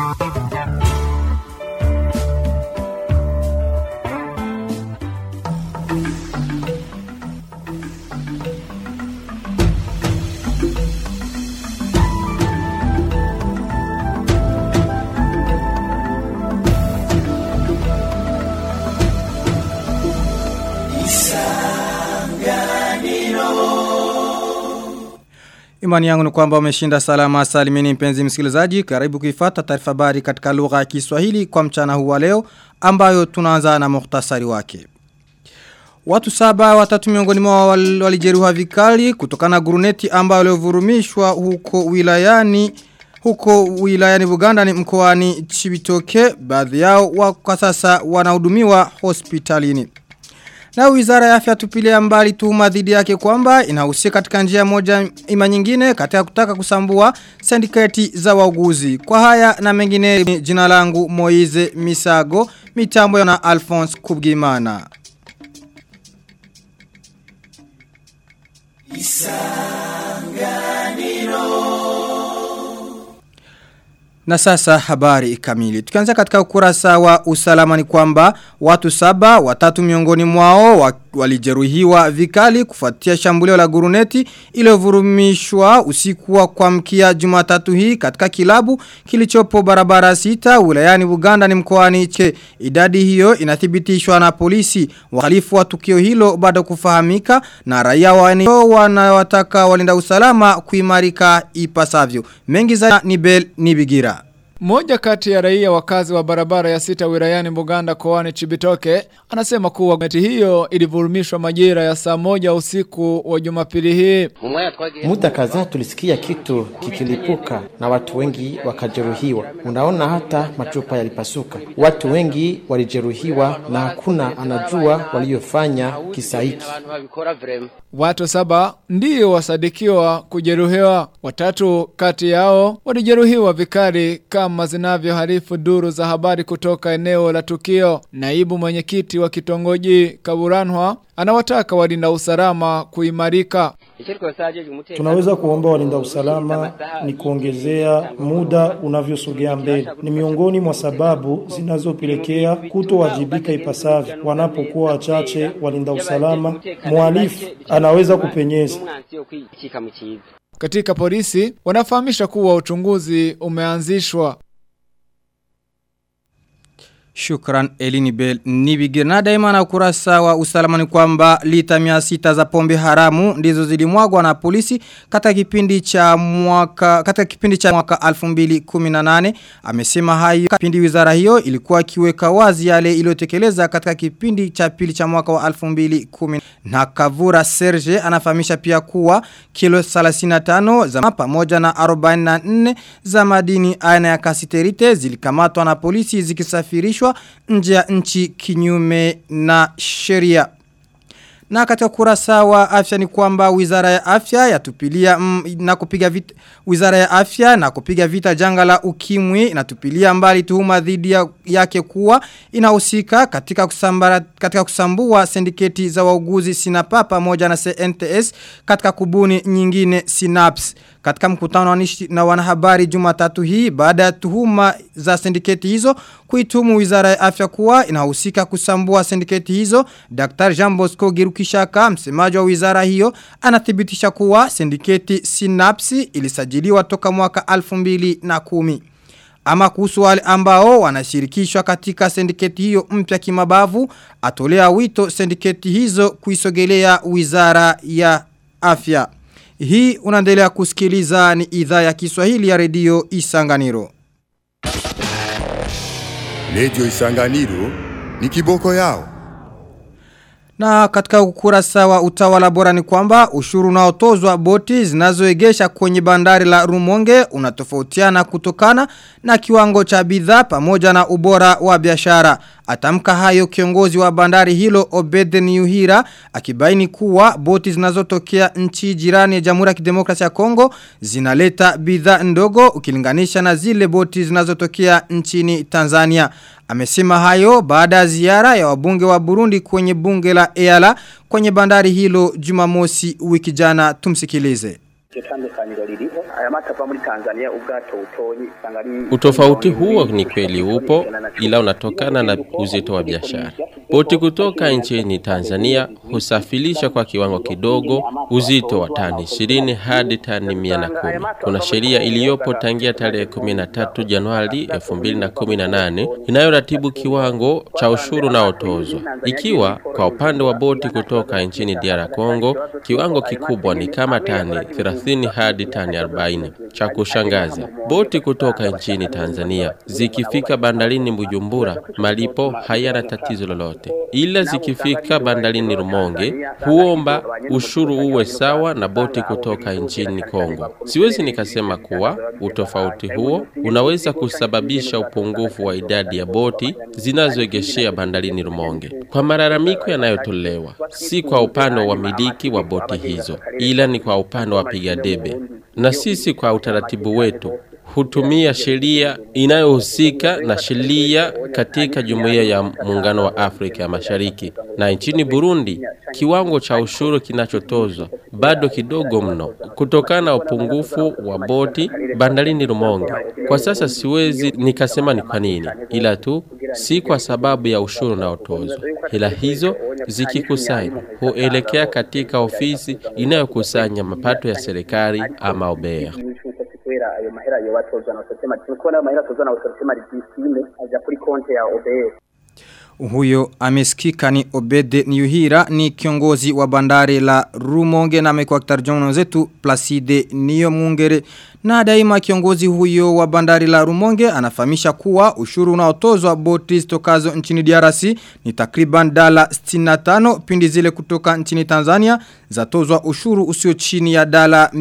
Imani yangu ni kwamba umeshinda salama salimini mpenzi msikilizaji. Karibu kuifata taarifa habari katika lugha ya Kiswahili kwa mchana huu wa leo ambayo tunaanza na muhtasari wake. Watu saba watatu miongoni mwa walijeruhiwa vikali kutokana na guruneti ambayo waliovurumishwa huko wilayani huko wilayani Buganda ni mkoani Chibitoke baadhi yao wa kwa sasa wanahudumiwa hospitalini. Na wizara ya afya tupilia mbali tuhuma dhidi yake kwamba inahusika katika njia moja ima nyingine katika kutaka kusambua sindikati za wauguzi. Kwa haya na mengine jina langu Moize Misago, mitambo na Alphonse Kubgimana. Na sasa habari kamili. Tukianza katika ukurasa wa usalama ni kwamba watu saba, watatu miongoni mwao wa, walijeruhiwa vikali kufuatia shambulio la guruneti iliyovurumishwa usiku wa kuamkia Jumatatu hii katika kilabu kilichopo barabara sita wilayani Buganda ni mkoani che. Idadi hiyo inathibitishwa na polisi. Wahalifu wa tukio hilo bado kufahamika na raia wanio wanawataka walinda usalama kuimarika ipasavyo. Mengi za Nibel Nibigira. Mmoja kati ya raia wakazi wa barabara ya sita wilayani Buganda koani Chibitoke anasema kuwa meti hiyo ilivurumishwa majira ya saa moja usiku wa Jumapili hii. Muda kadhaa tulisikia kitu kikilipuka na watu wengi wakajeruhiwa. Unaona hata machupa yalipasuka. Watu wengi walijeruhiwa na hakuna anajua waliofanya kisa hiki. Watu saba ndio wasadikiwa kujeruhiwa. Watatu kati yao walijeruhiwa vikali kama zinavyoharifu duru za habari kutoka eneo la tukio. Naibu mwenyekiti wa kitongoji Kaburanwa anawataka walinda usalama kuimarika. Tunaweza kuomba walinda usalama ni kuongezea muda unavyosogea mbele. Ni miongoni mwa sababu zinazopelekea kutowajibika ipasavyo wanapokuwa wachache walinda usalama. Mhalifu anaweza kupenyeza. Katika polisi wanafahamisha kuwa uchunguzi umeanzishwa. Shukran Elini Bell Nibigir na daima na ukurasa wa usalama ni kwamba lita mia sita za pombe haramu ndizo zilimwagwa na polisi katika kipindi cha mwaka katika kipindi cha mwaka 2018 amesema hayo kipindi wizara hiyo ilikuwa kiweka wazi yale iliyotekeleza katika kipindi cha pili cha mwaka wa 2010 na Kavura Serge anafahamisha pia kuwa kilo 35 za pamoja na 44 za madini aina ya kasiterite zilikamatwa na polisi zikisafirishwa nje ya nchi kinyume na sheria. Na katika kurasa wa afya ni kwamba wizara ya afya yatupilia mm, na kupiga vita wizara ya afya na kupiga vita janga la ukimwi inatupilia mbali tuhuma dhidi ya, yake kuwa inahusika katika kusambara katika kusambua sindiketi za wauguzi Sinapa pamoja na CNTS katika kubuni nyingine Synapse katika mkutano na wanahabari Jumatatu hii baada ya tuhuma za sindiketi hizo kuitumu wizara ya afya kuwa inahusika kusambua sindiketi hizo Dr. Jean Bosco Girukishaka msemaji wa wizara hiyo anathibitisha kuwa sindiketi Synapse ilisajiliwa toka mwaka 2010 ama kuhusu wale ambao wanashirikishwa katika sindiketi hiyo mpya kimabavu atolea wito sindiketi hizo kuisogelea wizara ya afya hii unaendelea kusikiliza ni idhaa ya Kiswahili ya redio Isanganiro. Redio Isanganiro ni kiboko yao. Na katika ukurasa wa utawala bora ni kwamba ushuru unaotozwa boti zinazoegesha kwenye bandari la Rumonge unatofautiana kutokana na kiwango cha bidhaa pamoja na ubora wa biashara. Atamka hayo kiongozi wa bandari hilo Obeden Yuhira akibaini kuwa boti zinazotokea nchi jirani ya Jamhuri ya Kidemokrasia ya Kongo zinaleta bidhaa ndogo ukilinganisha na zile boti zinazotokea nchini Tanzania. Amesema hayo baada ya ziara ya wabunge wa Burundi kwenye bunge la Eala kwenye bandari hilo Jumamosi wiki jana tumsikilize. Utofauti huo ni kweli upo, ila unatokana na uzito wa biashara. Boti kutoka nchini Tanzania husafirisha kwa kiwango kidogo uzito wa tani 20 hadi tani 110. Kuna sheria iliyopo tangia tarehe 13 Januari 2018 inayoratibu kiwango cha ushuru unaotozwa. Ikiwa kwa upande wa boti kutoka nchini DR Congo, kiwango kikubwa ni kama tani 30 hadi tani 40. Cha kushangaza, boti kutoka nchini Tanzania zikifika bandarini Bujumbura, malipo hayana tatizo lolote, ila zikifika bandarini Rumonge huomba ushuru uwe sawa na boti kutoka nchini Kongo. Siwezi nikasema kuwa utofauti huo unaweza kusababisha upungufu wa idadi ya boti zinazoegeshea bandarini Rumonge. Kwa malalamiko yanayotolewa, si kwa upande wa wamiliki wa boti hizo, ila ni kwa upande wa wapiga debe, na sisi kwa utaratibu wetu hutumia sheria inayohusika na sheria katika jumuiya ya muungano wa Afrika ya Mashariki. Na nchini Burundi, kiwango cha ushuru kinachotozwa bado kidogo mno kutokana na upungufu wa boti bandarini Rumonge. Kwa sasa siwezi nikasema ni kwa nini, ila tu si kwa sababu ya ushuru unaotozwa. Hela hizo zikikusanywa huelekea katika ofisi inayokusanya mapato ya serikali ama OBEA. kubera ayo mahera yo batozwa na sosema nuko nayo mahera tozwa na sosema rijisime aja kuri konti ya OBS Huyo amesikika ni Obede Niyuhira ni kiongozi wa bandari la Rumonge na amekuwa kitarjono zetu Placide Niyo Mungere na daima kiongozi huyo wa bandari la Rumonge anafahamisha kuwa ushuru unaotozwa boti zitokazo nchini DRC ni takriban dala 65 pindi zile kutoka nchini Tanzania zatozwa ushuru usio chini ya dala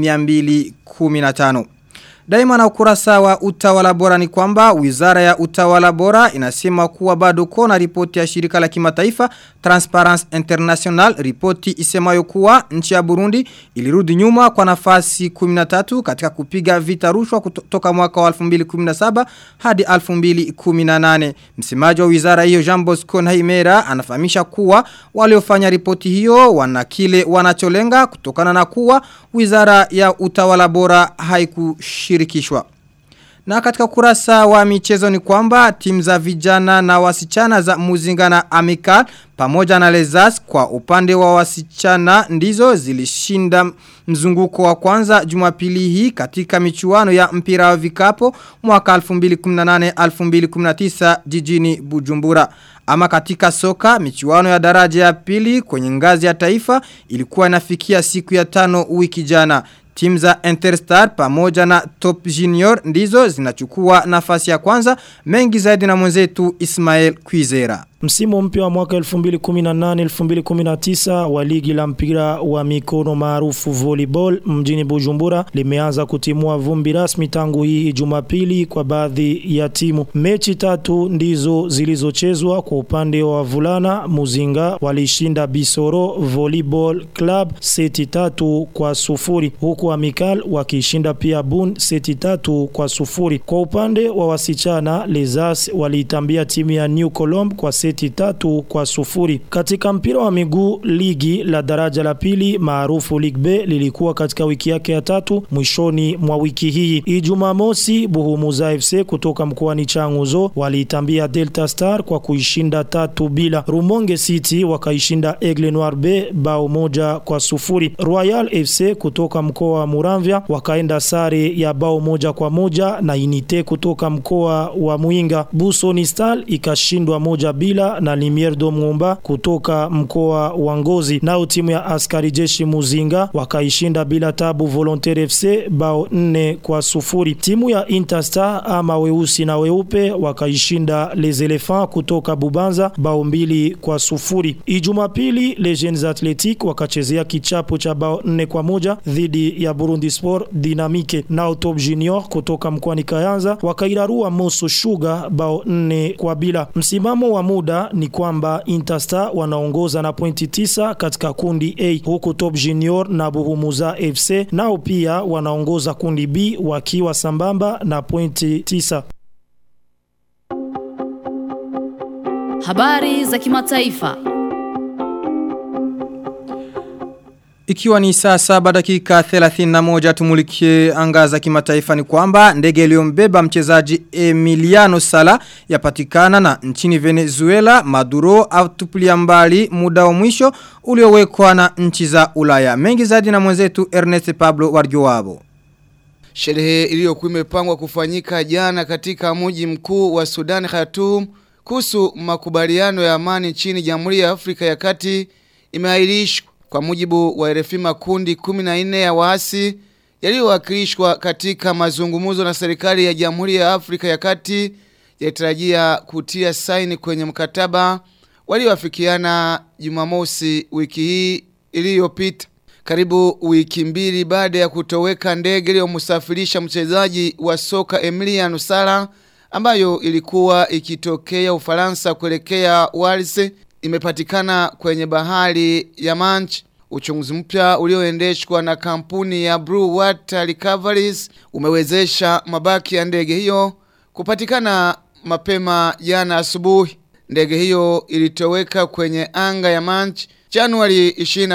215. Daima na ukurasa wa utawala bora ni kwamba wizara ya utawala bora inasema kuwa bado kona ripoti ya shirika la kimataifa Transparency International ripoti isemayo kuwa nchi ya Burundi ilirudi nyuma kwa nafasi 13 katika kupiga vita rushwa kutoka mwaka wa 2017 hadi 2018. Msemaji wa wizara hiyo Jean Bosco Nhaimera anafahamisha kuwa waliofanya ripoti hiyo wana kile wanacholenga kutokana na kuwa wizara ya utawala bora haikushiriki kushirikishwa. Na katika kurasa wa michezo ni kwamba timu za vijana na wasichana za Muzinga na Amikal pamoja na Lezas kwa upande wa wasichana ndizo zilishinda mzunguko wa kwanza jumapili hii katika michuano ya mpira wa vikapo mwaka 2018-2019 jijini Bujumbura. Ama katika soka, michuano ya daraja ya pili kwenye ngazi ya taifa ilikuwa inafikia siku ya tano wiki jana. Timu za Interstar pamoja na Top Junior ndizo zinachukua nafasi ya kwanza mengi zaidi na mwenzetu Ismael Kwizera. Msimu mpya wa mwaka 2018-2019 wa ligi la mpira wa mikono maarufu volleyball mjini Bujumbura limeanza kutimua vumbi rasmi tangu hii Jumapili kwa baadhi ya timu. Mechi tatu ndizo zilizochezwa kwa upande wa vulana Muzinga walishinda Bisoro Volleyball Club seti tatu kwa sufuri huku Amikal wakishinda pia Bun seti tatu kwa sufuri. Kwa upande wa wasichana Lezas waliitambia timu ya New Colombe kwa seti tatu kwa sufuri. Katika mpira wa miguu ligi la daraja la pili maarufu League B lilikuwa katika wiki yake ya tatu mwishoni mwa wiki hii. Ijumaa mosi Buhumuza FC kutoka mkoani Changuzo waliitambia Delta Star kwa kuishinda tatu bila. Rumonge City wakaishinda Aigle Noir B bao moja kwa sufuri. Royal FC kutoka mkoa wa Muramvya wakaenda sare ya bao moja kwa moja na Inite kutoka mkoa wa Muinga. Busoni Star ikashindwa moja bila na Limier do Mwomba kutoka mkoa wa Ngozi. Nao timu ya askari jeshi Muzinga wakaishinda bila tabu Volontaire FC bao nne kwa sufuri. Timu ya Interstar ama weusi na weupe wakaishinda Les Elephants kutoka Bubanza bao mbili kwa sufuri. Ijumapili Les Jeunes Athletic wakachezea kichapo cha bao nne kwa moja dhidi ya Burundi Sport Dynamique. Nao Top Junior kutoka mkoani Kayanza wakairarua Moso Sugar bao nne kwa bila. Msimamo wa muda ni kwamba Interstar wanaongoza na pointi tisa katika kundi A huku Top Junior na Buhumuza FC nao pia wanaongoza kundi B wakiwa sambamba na pointi tisa. Habari za kimataifa. Ikiwa ni saa saba dakika 31 tumulikie anga za kimataifa ni kwamba ndege iliyombeba mchezaji Emiliano Sala yapatikana na nchini Venezuela Maduro atupilia mbali muda wa mwisho uliowekwa na nchi za Ulaya. Mengi zaidi na mwenzetu Ernest Pablo Warjuwabo. Sherehe iliyokuwa imepangwa kufanyika jana katika mji mkuu wa Sudan Khartoum kuhusu makubaliano ya amani nchini Jamhuri ya Afrika ya Kati imeahirishwa kwa mujibu wa RFI makundi 14 ya waasi yaliyowakilishwa katika mazungumzo na serikali ya Jamhuri ya Afrika ya Kati yatarajia kutia saini kwenye mkataba walioafikiana Jumamosi wiki hii iliyopita. Karibu wiki mbili baada ya kutoweka ndege iliyomsafirisha mchezaji wa soka Emiliano Sala ambayo ilikuwa ikitokea Ufaransa kuelekea Wales imepatikana kwenye bahari ya Manch. Uchunguzi mpya ulioendeshwa na kampuni ya Blue Water Recoveries umewezesha mabaki ya ndege hiyo kupatikana mapema jana asubuhi. Ndege hiyo ilitoweka kwenye anga ya Manch Januari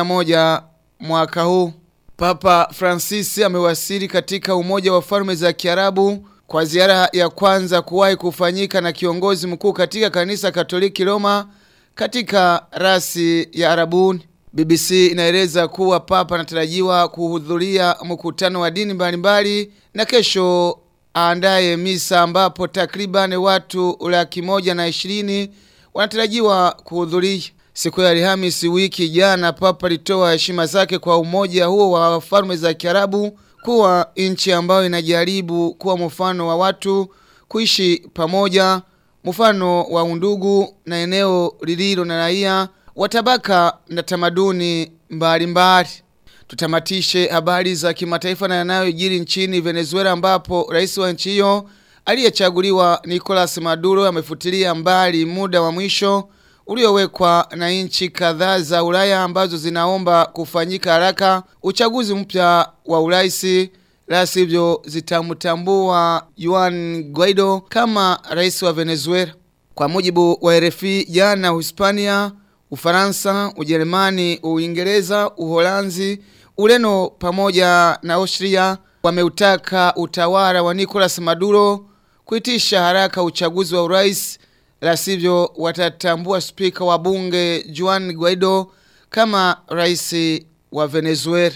21 mwaka huu. Papa Francis amewasili katika Umoja wa Falme za Kiarabu kwa ziara ya kwanza kuwahi kufanyika na kiongozi mkuu katika kanisa Katoliki Roma katika rasi ya Arabuni. BBC inaeleza kuwa papa anatarajiwa kuhudhuria mkutano wa dini mbalimbali na kesho aandaye misa ambapo takriban watu laki moja na ishirini wanatarajiwa kuhudhuria. Siku ya Alhamisi wiki jana papa alitoa heshima zake kwa umoja huo wa falme za Kiarabu kuwa nchi ambayo inajaribu kuwa mfano wa watu kuishi pamoja, mfano wa undugu na eneo lililo na raia wa tabaka na tamaduni mbalimbali. Tutamatishe habari za kimataifa na yanayojiri nchini Venezuela ambapo rais wa nchi hiyo aliyechaguliwa Nicolas Maduro amefutilia mbali muda wa mwisho uliowekwa na nchi kadhaa za Ulaya ambazo zinaomba kufanyika haraka uchaguzi mpya wa uraisi la sivyo zitamtambua Juan Guaido kama rais wa Venezuela. Kwa mujibu wa RFI jana Hispania, Ufaransa, Ujerumani, Uingereza, Uholanzi, Ureno pamoja na Austria wameutaka utawala wa Nicolas Maduro kuitisha haraka uchaguzi wa urais la sivyo watatambua spika wa bunge Juan Guaido kama rais wa Venezuela.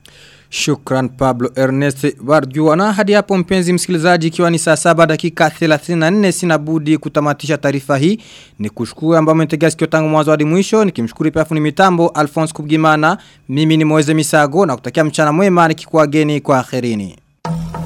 Shukran Pablo Ernest Barjuana. Hadi hapo mpenzi msikilizaji ikiwa ni saa saba dakika 34 sina budi kutamatisha taarifa hii. Ni kushukuru ambao umetegea sikio tangu mwanzo hadi mwisho. Nikimshukuru pia fundi mitambo Alphonse Kubgimana. Mimi ni Moeze Misago na kutakia mchana mwema nikikuageni kwa akhirini.